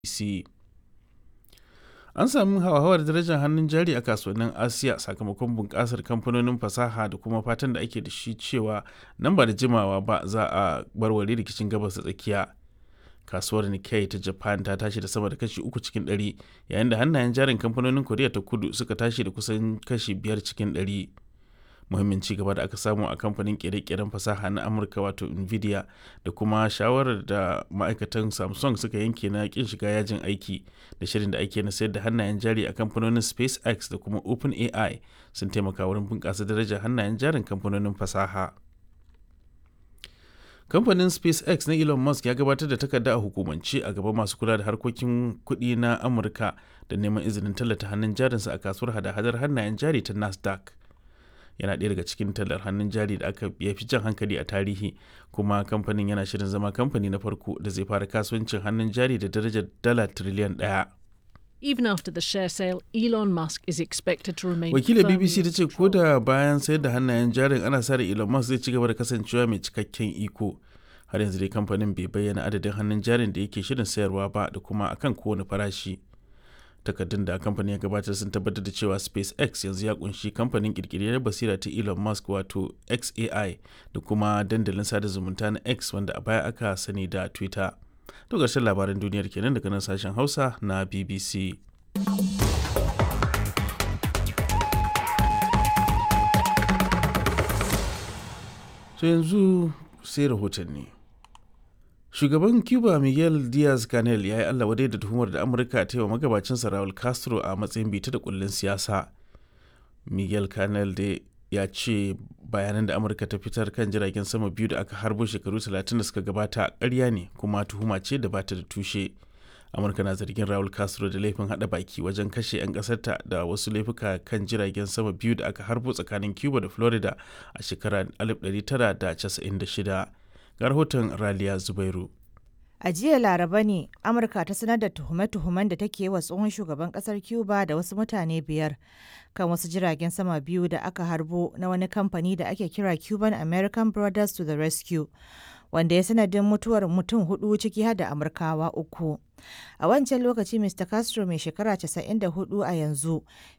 BBC. An sami hauhawar darajar hannun jari a kasuwannin Asiya sakamakon bunƙasar kamfanonin fasaha da kuma fatan da ake da shi cewa nan ba da jimawa ba za a warware rikicin Gabas ta Tsakiya. Kasuwar Nikkei ta Japan ta tashi da sama da kashi uku cikin ɗari, yayin da hannayen jarin kamfanonin Koriya ta Kudu suka tashi da kusan kashi biyar cikin ɗari. muhimmin ci gaba da aka samu a kamfanin kere-keren fasaha na amurka wato nvidia da kuma shawarar da ma'aikatan samsung suka yanke na kin shiga yajin aiki da shirin da ake na sayar da hannayen jari a kamfanonin spacex da kuma openai sun taimaka wurin bunƙasa darajar hannayen jarin kamfanonin fasaha kamfanin spacex na elon musk ya gabatar da takarda a hukumance a gaban masu kula da harkokin kuɗi na amurka da neman izinin tallata hannun jarinsa a kasuwar hada-hadar hannayen jari ta nasdaq yana ɗaya daga cikin tallar hannun jari da aka ya fi jan hankali a tarihi kuma kamfanin yana shirin zama kamfani na farko da zai fara kasuwancin hannun jari da darajar dala tiriliyan ɗaya. Even after the share sale, Elon Musk is expected to remain Wakilar firmly BBC ta in ce ko control. da bayan sayar da hannayen jarin ana sa ran Elon Musk zai ci gaba da kasancewa mai cikakken iko. Har yanzu dai kamfanin bai bayyana adadin hannun jarin da yake shirin sayarwa ba da kuma akan kowane farashi. takardun da kamfanin ya gabatar sun tabbatar da cewa spacex yanzu ya kunshi kamfanin kirkiriyar basira ta elon musk wato xai da kuma dandalin sada zumunta na x wanda a baya aka sani da twitter to ƙarshen labaran duniyar kenan daga nan sashen hausa na bbc to yanzu sai rahotanni shugaban cuba miguel diaz canel ya yi allah wadai da tuhumar da amurka ta yi wa magabacinsa raul castro a matsayin bita da kullun siyasa miguel canel da ya ce bayanan da amurka ta fitar kan jiragen sama biyu da aka harbo shekaru 30 da suka gabata karya ne kuma tuhuma ce da bata da tushe amurka na zargin raul castro da laifin hada baki wajen kashe 'yan kasarta da wasu laifuka kan jiragen sama biyu da aka harbo tsakanin cuba da florida a shekarar 1996 ga rahoton raliya zubairu A jiya Laraba ne Amurka ta sanar da tuhume-tuhumen da take wa tsohon shugaban kasar Cuba da wasu mutane biyar kan wasu jiragen sama biyu da aka harbo na wani kamfani da ake kira Cuban American Brothers to the Rescue, wanda ya sanadin mutuwar mutum hudu ciki har da Amurkawa uku. A wancan lokaci Mr. Castro mai shekara 94 a yanzu